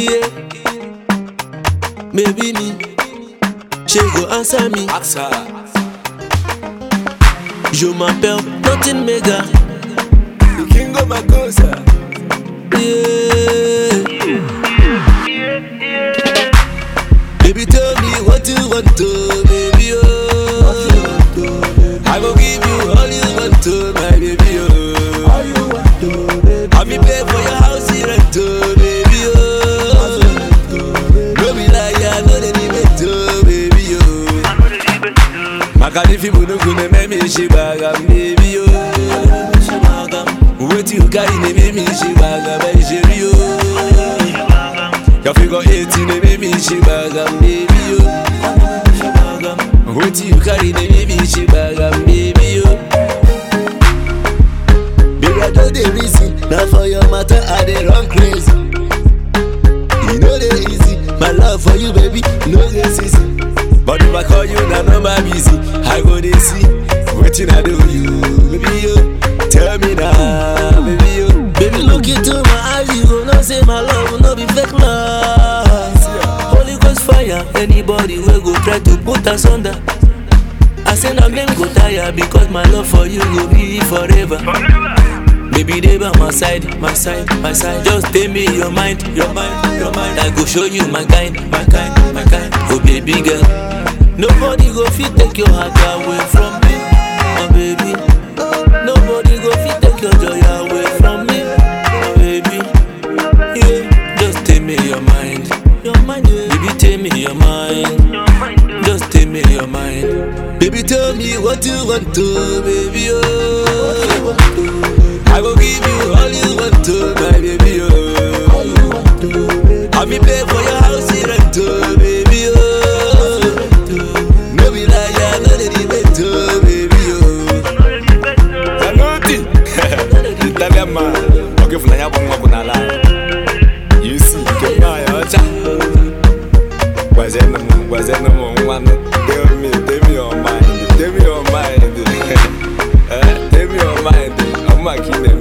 Yeah. Maybe me. She go answer me. Ask her. Je m'appelle Nothing Mega. The king of my cosa. Yeah. Baby, tell me what you want to, baby. Oh. I will give you all you want to, my baby. Oh. I be pay for your house rent, oh, baby. Oh. No be lie, I know they need it, oh, baby. Oh. Makani fi bunu kune me mi shi bagam, baby. Oh. Wait you carry me, me mi shi bagam, baby. Oh. Your figure 18, they make me she bagam, baby, yo. Wait till you carry the baby, she bagam, baby, yo. Baby, I know the reason. Now for your matter, I dey run crazy. You know the easy. My love for you, baby, no this easy. But if I call you, now number busy. I go dey see. Waiting I do you, baby, yo. Tell me now, baby, yo. Baby, look into my eyes, you go know say my love no be fake love. Holy Ghost fire, anybody will go try to put us under. I say na men go tire because my love for you go be forever. Baby, they by my side, my side, my side. Just tell me your mind, your mind, your mind. I go show you my kind, my kind, my kind. Oh baby girl, nobody go fit take your heart away from me, my baby. Nobody go fit take your joy away from me, my baby. Yeah, just tell me your mind, your mind. Yeah. Baby, tell me your mind. Just tell me your mind. Baby, tell me what you want to, baby. Oh, I will give you all you want to, my baby. Oh, I be pay for your house rent, oh, baby. Oh, no be lie, I know the debate, oh, baby. Oh, Saluti. Italian man. Okay, for na bongo kuna la. You see, kema ya cha. Wazena mu, wazena mu mwana. Tell me, tell me your mind. Tell me your mind. Eh, tell me your mind. I'm a kine